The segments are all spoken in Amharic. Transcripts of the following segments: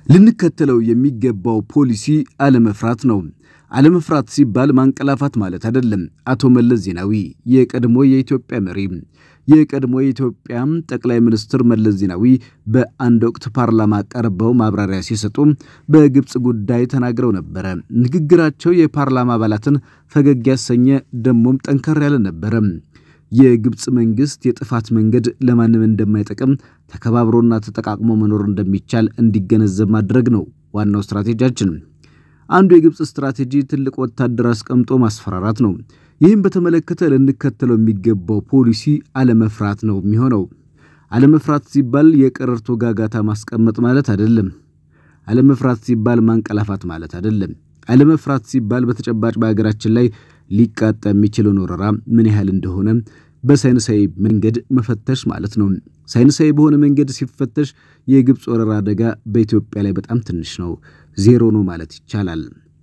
ልንከተለው የሚገባው ፖሊሲ አለመፍራት ነው። አለመፍራት ሲባል ማንቀላፋት ማለት አይደለም። አቶ መለስ ዜናዊ የቀድሞ የኢትዮጵያ መሪ የቀድሞ የኢትዮጵያ ጠቅላይ ሚኒስትር መለስ ዜናዊ በአንድ ወቅት ፓርላማ ቀርበው ማብራሪያ ሲሰጡ በግብፅ ጉዳይ ተናግረው ነበረ። ንግግራቸው የፓርላማ አባላትን ፈገግ ያሰኘ ደሞም ጠንከር ያለ ነበረ። የግብፅ መንግስት የጥፋት መንገድ ለማንም እንደማይጠቅም ተከባብሮና ተጠቃቅሞ መኖር እንደሚቻል እንዲገነዘብ ማድረግ ነው ዋናው ስትራቴጂያችን። አንዱ የግብፅ ስትራቴጂ ትልቅ ወታደር አስቀምጦ ማስፈራራት ነው። ይህም በተመለከተ ልንከተለው የሚገባው ፖሊሲ አለመፍራት ነው የሚሆነው። አለመፍራት ሲባል የቀረርቶ ጋጋታ ማስቀመጥ ማለት አይደለም። አለመፍራት ሲባል ማንቀላፋት ማለት አይደለም። አለመፍራት ሲባል በተጨባጭ በሀገራችን ላይ ሊቃጣ የሚችለውን ወረራ ምን ያህል እንደሆነ በሳይንሳዊ መንገድ መፈተሽ ማለት ነው። ሳይንሳዊ በሆነ መንገድ ሲፈተሽ የግብፅ ወረራ አደጋ በኢትዮጵያ ላይ በጣም ትንሽ ነው፣ ዜሮ ነው ማለት ይቻላል።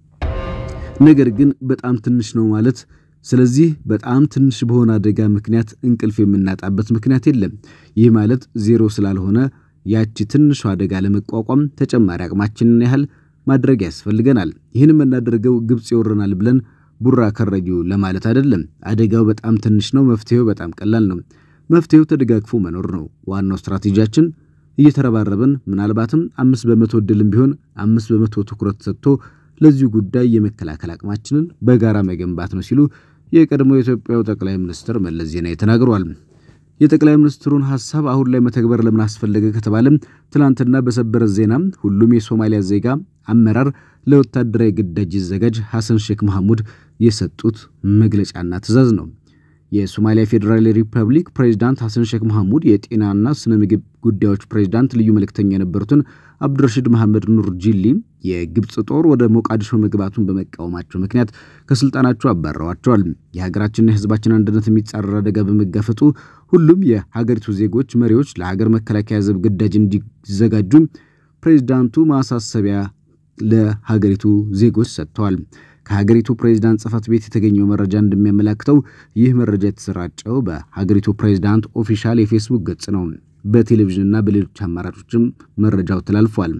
ነገር ግን በጣም ትንሽ ነው ማለት ስለዚህ በጣም ትንሽ በሆነ አደጋ ምክንያት እንቅልፍ የምናጣበት ምክንያት የለም። ይህ ማለት ዜሮ ስላልሆነ ያቺ ትንሿ አደጋ ለመቋቋም ተጨማሪ አቅማችንን ያህል ማድረግ ያስፈልገናል። ይህን የምናደርገው ግብፅ ይወረናል ብለን ቡራ ከረዩ ለማለት አይደለም። አደጋው በጣም ትንሽ ነው፣ መፍትሄው በጣም ቀላል ነው። መፍትሄው ተደጋግፎ መኖር ነው። ዋናው ስትራቴጂያችን እየተረባረብን ምናልባትም አምስት በመቶ እድልም ቢሆን አምስት በመቶ ትኩረት ሰጥቶ ለዚሁ ጉዳይ የመከላከል አቅማችንን በጋራ መገንባት ነው ሲሉ የቀድሞ የኢትዮጵያው ጠቅላይ ሚኒስትር መለስ ዜናዊ ተናግረዋል። የጠቅላይ ሚኒስትሩን ሐሳብ አሁን ላይ መተግበር ለምን አስፈለገ ከተባለም ትናንትና በሰበር ዜና ሁሉም የሶማሊያ ዜጋ አመራር ለወታደራዊ ግዳጅ ይዘጋጅ ሐሰን ሼክ መሐሙድ የሰጡት መግለጫና ትዕዛዝ ነው። የሶማሊያ ፌዴራል ሪፐብሊክ ፕሬዚዳንት ሐሰን ሼክ መሐሙድ የጤናና ስነ ምግብ ጉዳዮች ፕሬዚዳንት ልዩ መልእክተኛ የነበሩትን አብዱረሺድ መሐመድ ኑር ጂሊ የግብፅ ጦር ወደ ሞቃዲሾ መግባቱን በመቃወማቸው ምክንያት ከስልጣናቸው አባረዋቸዋል። የሀገራችንና የሕዝባችን አንድነት የሚጻረር አደጋ በመጋፈጡ ሁሉም የሀገሪቱ ዜጎች መሪዎች ለሀገር መከላከያ ዘብ ግዳጅ እንዲዘጋጁ ፕሬዚዳንቱ ማሳሰቢያ ለሀገሪቱ ዜጎች ሰጥተዋል። ከሀገሪቱ ፕሬዚዳንት ጽሕፈት ቤት የተገኘው መረጃ እንደሚያመላክተው ይህ መረጃ የተሰራጨው በሀገሪቱ ፕሬዚዳንት ኦፊሻል የፌስቡክ ገጽ ነው። በቴሌቪዥንና በሌሎች አማራጮችም መረጃው ተላልፏል።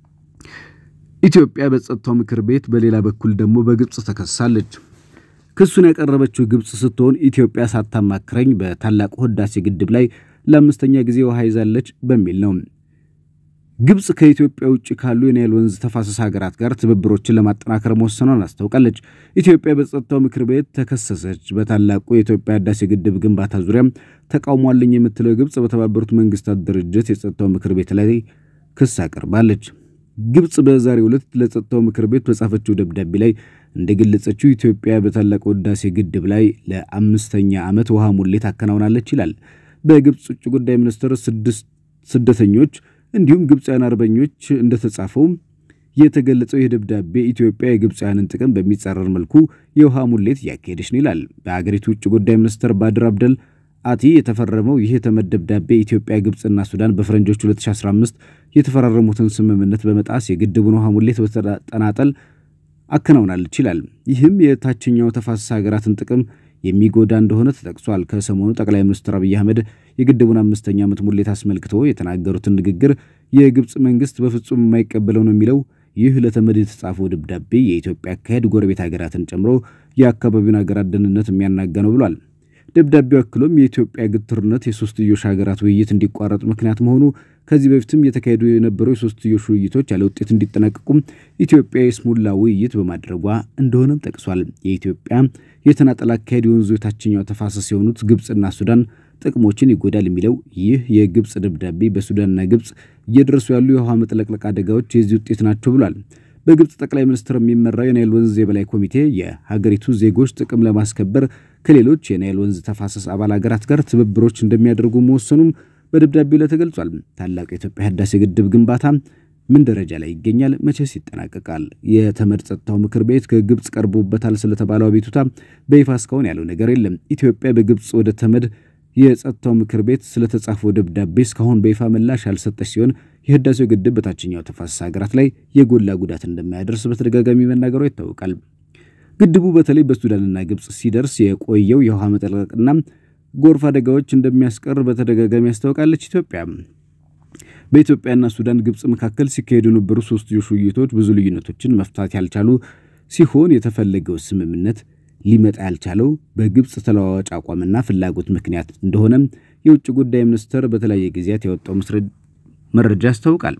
ኢትዮጵያ በጸጥታው ምክር ቤት በሌላ በኩል ደግሞ በግብፅ ተከሳለች። ክሱን ያቀረበችው ግብፅ ስትሆን ኢትዮጵያ ሳታማክረኝ በታላቁ ህዳሴ ግድብ ላይ ለአምስተኛ ጊዜ ውሃ ይዛለች በሚል ነው። ግብፅ ከኢትዮጵያ ውጭ ካሉ የናይል ወንዝ ተፋሰስ ሀገራት ጋር ትብብሮችን ለማጠናከር መወሰኗን አስታውቃለች። ኢትዮጵያ በጸጥታው ምክር ቤት ተከሰሰች። በታላቁ የኢትዮጵያ ህዳሴ ግድብ ግንባታ ዙሪያም ተቃውሟለኝ የምትለው ግብፅ በተባበሩት መንግስታት ድርጅት የጸጥታው ምክር ቤት ላይ ክስ አቅርባለች። ግብፅ በዛሬው ዕለት ለጸጥታው ምክር ቤት በጻፈችው ደብዳቤ ላይ እንደገለጸችው ኢትዮጵያ በታላቁ ህዳሴ ግድብ ላይ ለአምስተኛ ዓመት ውሃ ሙሌት አከናውናለች ይላል። በግብፅ ውጭ ጉዳይ ሚኒስትር ስድስት ስደተኞች እንዲሁም ግብፃውያን አርበኞች እንደተጻፈው የተገለጸው ይህ ደብዳቤ ኢትዮጵያ የግብፃውያንን ጥቅም በሚጻረር መልኩ የውሃ ሙሌት እያካሄደች ነው ይላል። በሀገሪቱ ውጭ ጉዳይ ሚኒስትር ባድር አብደል አቲ የተፈረመው ይህ የተመድ ደብዳቤ ኢትዮጵያ፣ ግብፅና ሱዳን በፈረንጆች 2015 የተፈራረሙትን ስምምነት በመጣስ የግድቡን ውሃ ሙሌት በተጠናጠል አከናውናለች ይላል። ይህም የታችኛው ተፋሰስ ሀገራትን ጥቅም የሚጎዳ እንደሆነ ተጠቅሷል። ከሰሞኑ ጠቅላይ ሚኒስትር አብይ አህመድ የግድቡን አምስተኛ ዓመት ሙሌት አስመልክቶ የተናገሩትን ንግግር የግብፅ መንግስት በፍጹም የማይቀበለው ነው የሚለው ይህ ለተመድ የተጻፈው ደብዳቤ የኢትዮጵያ አካሄድ ጎረቤት ሀገራትን ጨምሮ የአካባቢውን ሀገራት ደህንነት የሚያናጋ ነው ብሏል። ደብዳቤው አክሎም የኢትዮጵያ ግትርነት የሶስትዮሽ ሀገራት ውይይት እንዲቋረጥ ምክንያት መሆኑ ከዚህ በፊትም የተካሄዱ የነበሩ የሶስትዮሽ ውይይቶች ያለ ውጤት እንዲጠናቀቁም ኢትዮጵያ የስሙላ ውይይት በማድረጓ እንደሆነም ጠቅሷል። የኢትዮጵያ የተናጠል አካሄድ የወንዙ የታችኛው ተፋሰስ የሆኑት ግብፅና ሱዳን ጥቅሞችን ይጎዳል የሚለው ይህ የግብፅ ደብዳቤ በሱዳንና ግብፅ እየደረሱ ያሉ የውሃ መጥለቅለቅ አደጋዎች የዚህ ውጤት ናቸው ብሏል። በግብፅ ጠቅላይ ሚኒስትር የሚመራው የናይል ወንዝ የበላይ ኮሚቴ የሀገሪቱ ዜጎች ጥቅም ለማስከበር ከሌሎች የናይል ወንዝ ተፋሰስ አባል ሀገራት ጋር ትብብሮች እንደሚያደርጉ መወሰኑም በደብዳቤው ላይ ተገልጿል። ታላቁ የኢትዮጵያ ህዳሴ ግድብ ግንባታ ምን ደረጃ ላይ ይገኛል? መቼስ ይጠናቀቃል? የተመድ ጸጥታው ምክር ቤት ከግብፅ ቀርቦበታል ስለተባለው አቤቱታ በይፋ እስካሁን ያለው ነገር የለም። ኢትዮጵያ በግብፅ ወደ ተመድ የጸጥታው ምክር ቤት ስለተጻፈው ደብዳቤ እስካሁን በይፋ ምላሽ ያልሰጠች ሲሆን የህዳሴው ግድብ በታችኛው ተፋሰስ ሀገራት ላይ የጎላ ጉዳት እንደማያደርስ በተደጋጋሚ መናገሯ ይታወቃል። ግድቡ በተለይ በሱዳንና ግብፅ ሲደርስ የቆየው የውሃ መጥለቅና ጎርፍ አደጋዎች እንደሚያስቀር በተደጋጋሚ ያስታውቃለች ኢትዮጵያ። በኢትዮጵያና ሱዳን፣ ግብፅ መካከል ሲካሄዱ የነበሩ ሶስትዮሽ ውይይቶች ብዙ ልዩነቶችን መፍታት ያልቻሉ ሲሆን የተፈለገው ስምምነት ሊመጣ ያልቻለው በግብፅ ተለዋዋጭ አቋምና ፍላጎት ምክንያት እንደሆነ የውጭ ጉዳይ ሚኒስቴር በተለያየ ጊዜያት ያወጣው መረጃ ያስታውቃል።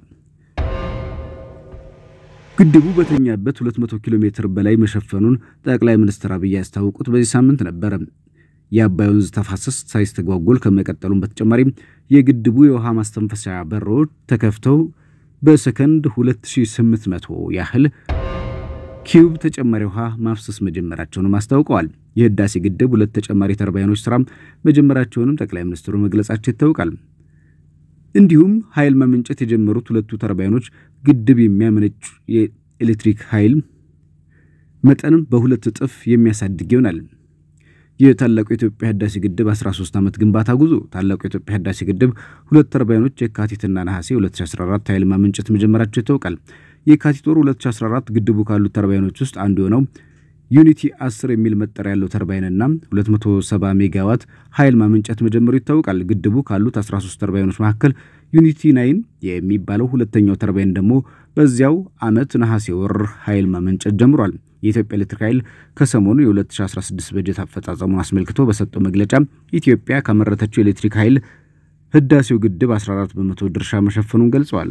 ግድቡ በተኛበት 200 ኪሎ ሜትር በላይ መሸፈኑን ጠቅላይ ሚኒስትር አብይ ያስታወቁት በዚህ ሳምንት ነበረ። የአባይ ወንዝ ተፋሰስ ሳይስተጓጎል ከመቀጠሉም በተጨማሪም የግድቡ የውሃ ማስተንፈሻ በሮች ተከፍተው በሰከንድ 2800 ያህል ኪዩብ ተጨማሪ ውሃ ማፍሰስ መጀመራቸውንም አስታውቀዋል። የህዳሴ ግድብ ሁለት ተጨማሪ ተርባይኖች ስራም መጀመራቸውንም ጠቅላይ ሚኒስትሩ መግለጻቸው ይታወቃል። እንዲሁም ኃይል ማመንጨት የጀመሩት ሁለቱ ተርባይኖች ግድብ የሚያመነጭ የኤሌክትሪክ ኃይል መጠንም በሁለት እጥፍ የሚያሳድግ ይሆናል። የታላቁ የኢትዮጵያ ህዳሴ ግድብ 13 ዓመት ግንባታ ጉዞ ታላቁ የኢትዮጵያ ህዳሴ ግድብ ሁለት ተርባይኖች የካቲትና ነሐሴ 2014 ኃይል ማመንጨት መጀመራቸው ይታወቃል። የካቲት ወር 2014 ግድቡ ካሉት ተርባይኖች ውስጥ አንዱ የሆነው ዩኒቲ 10 የሚል መጠሪያ ያለው ተርባይንና 270 ሜጋዋት ኃይል ማመንጨት መጀመሩ ይታወቃል። ግድቡ ካሉት 13 ተርባይኖች መካከል ዩኒቲ ናይን የሚባለው ሁለተኛው ተርባይን ደግሞ በዚያው ዓመት ነሐሴ ወር ኃይል ማመንጨት ጀምሯል። የኢትዮጵያ ኤሌክትሪክ ኃይል ከሰሞኑ የ2016 በጀት አፈጻጸሙን አስመልክቶ በሰጠው መግለጫ ኢትዮጵያ ካመረተችው የኤሌክትሪክ ኃይል ህዳሴው ግድብ 14 በመቶ ድርሻ መሸፈኑን ገልጸዋል።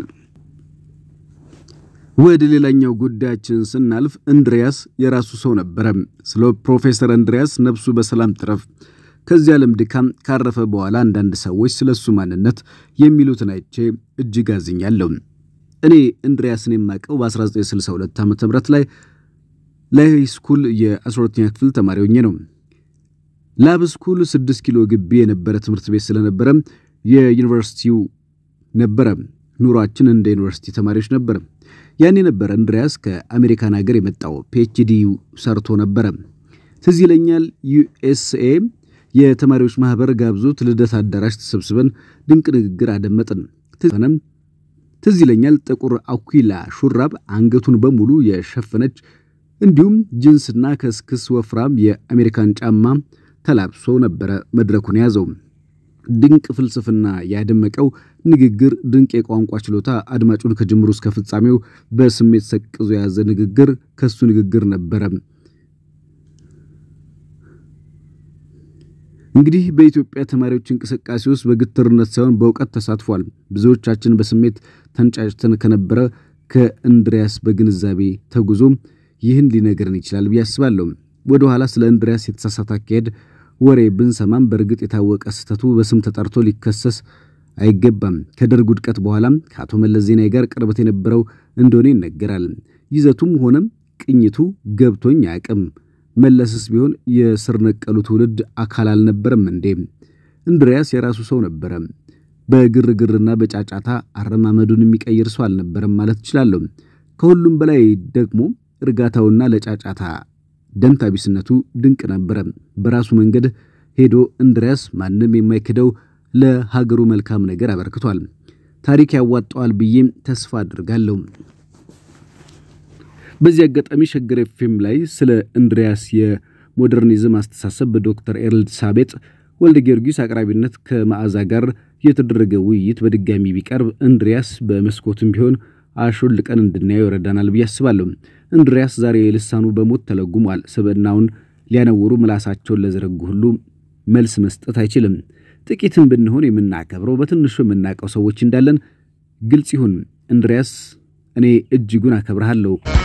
ወደ ሌላኛው ጉዳያችን ስናልፍ እንድሪያስ የራሱ ሰው ነበረ። ስለ ፕሮፌሰር እንድሪያስ ነፍሱ በሰላም ትረፍ ከዚህ ዓለም ድካም ካረፈ በኋላ አንዳንድ ሰዎች ስለ እሱ ማንነት የሚሉትን አይቼ እጅግ አዝኛለሁ። እኔ እንድሪያስን የማውቀው በ1962 ዓ ም ላይ ላይ ስኩል የ12ኛ ክፍል ተማሪ ሆኜ ነው። ላብ ስኩል 6 ኪሎ ግቢ የነበረ ትምህርት ቤት ስለነበረ የዩኒቨርሲቲው ነበረ። ኑሯችን እንደ ዩኒቨርሲቲ ተማሪዎች ነበረ። ያኔ ነበረ እንድሪያስ ከአሜሪካን ሀገር የመጣው ፒኤችዲ ሰርቶ ነበረ። ትዝ ይለኛል ዩኤስኤ የተማሪዎች ማህበር ጋብዞት ልደት አዳራሽ ተሰብስበን ድንቅ ንግግር አደመጥን። ትዝ ይለኛል ጥቁር አኩላ ሹራብ አንገቱን በሙሉ የሸፈነች እንዲሁም ጅንስና ከስክስ ወፍራም የአሜሪካን ጫማ ተላብሶ ነበረ መድረኩን የያዘው። ድንቅ ፍልስፍና ያደመቀው ንግግር፣ ድንቅ የቋንቋ ችሎታ አድማጩን ከጅምሩ እስከ ፍጻሜው በስሜት ሰቅዞ የያዘ ንግግር ከሱ ንግግር ነበረ። እንግዲህ በኢትዮጵያ ተማሪዎች እንቅስቃሴ ውስጥ በግትርነት ሳይሆን በእውቀት ተሳትፏል። ብዙዎቻችን በስሜት ተንጫጭተን ከነበረ ከእንድሪያስ በግንዛቤ ተጉዞ ይህን ሊነግረን ይችላል ብዬ አስባለሁ። ወደ ኋላ ስለ እንድሪያስ የተሳሳተ አካሄድ ወሬ ብንሰማም በእርግጥ የታወቀ ስህተቱ በስም ተጠርቶ ሊከሰስ አይገባም። ከደርግ ውድቀት በኋላም ከአቶ መለስ ዜናዊ ጋር ቅርበት የነበረው እንደሆነ ይነገራል። ይዘቱም ሆነም ቅኝቱ ገብቶኝ አያውቅም። መለስስ ቢሆን የስር ነቀሉ ትውልድ አካል አልነበረም እንዴ? እንድሪያስ የራሱ ሰው ነበረ። በግርግርና በጫጫታ አረማመዱን የሚቀይር ሰው አልነበረም ማለት እችላለሁ። ከሁሉም በላይ ደግሞ እርጋታውና ለጫጫታ ደንታቢስነቱ ድንቅ ነበረ። በራሱ መንገድ ሄዶ እንድሪያስ ማንም የማይክደው ለሀገሩ መልካም ነገር አበርክቷል። ታሪክ ያዋጣዋል ብዬም ተስፋ አድርጋለሁ። በዚህ አጋጣሚ ሸገር ኤፍኤም ላይ ስለ እንድሪያስ የሞደርኒዝም አስተሳሰብ በዶክተር ኤልሳቤጥ ወልደ ጊዮርጊስ አቅራቢነት ከመዓዛ ጋር የተደረገ ውይይት በድጋሚ ቢቀርብ እንድሪያስ በመስኮትም ቢሆን አሾልቀን እንድናየው ይረዳናል ብዬ አስባለሁ። እንድሪያስ ዛሬ ልሳኑ በሞት ተለጉሟል። ስብዕናውን ሊያነውሩ ምላሳቸውን ለዘረጉ ሁሉ መልስ መስጠት አይችልም። ጥቂትም ብንሆን የምናከብረው በትንሹ የምናውቀው ሰዎች እንዳለን ግልጽ ይሁን። እንድሪያስ እኔ እጅጉን አከብርሃለሁ።